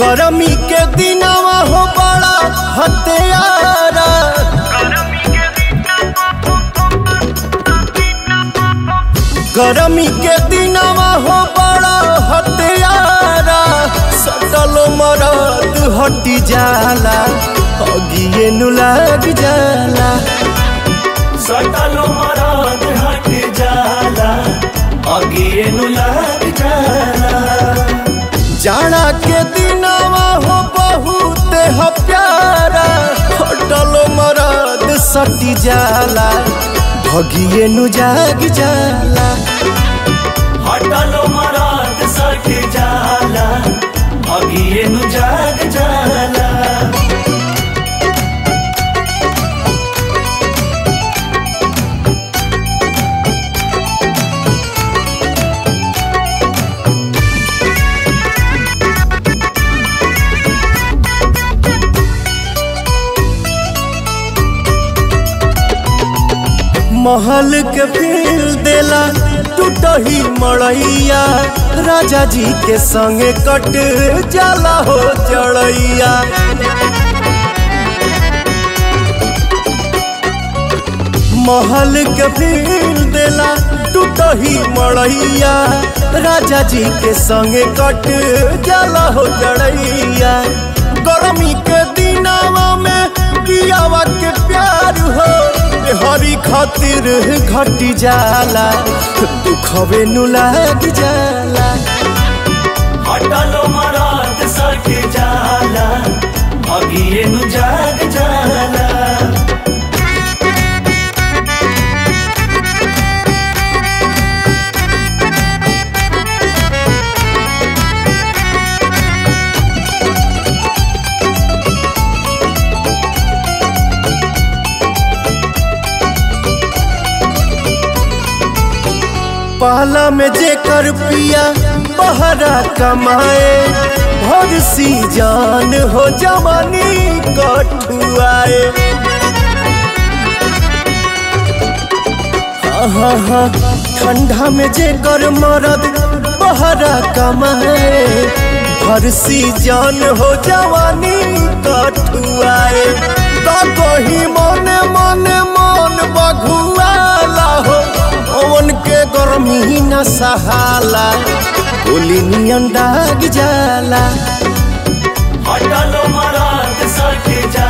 गरमी के दिनवा हो बड़ा हत्यारा गरमी के दिनवा हो बड़ा हत्यारा सटल मरद हटी जाला अगिए नु लग जाला सटल मरद हट जाला अगिए नु लग जाला जाना के दिनवा हो बहुत ह प्यारा हटल मरद सटी जाला भगिए नु जाग जाला हटल मरद सट जाला अगिए नु जाग जाला महल के फील देला टूटही मड़ैया राजा जी के संगे कट जाला हो जड़ैया महल के फील देला टूटही मड़ैया राजा जी के संगे कट जाला हो जड़ैया गर्मी के दिनावा में कियावा के प्यार हो हरी खातिर घटी जाला दुखवे नु लाग जाला हटल मरद सट जाला अगिए नु जाग जाला पाला में जेकर पिया बहरा कमाए भर सी जान हो जवानी कठुआए हाँ हाँ हाँ ठंडा में जेकर मरद बहरा कमाए भर सी जान हो जवानी कठुआए तो कही मने मने मन बघुआला हो ओवन के गर्मी न सहाला गोली नियन दाग जाला हटल मरद सट जाला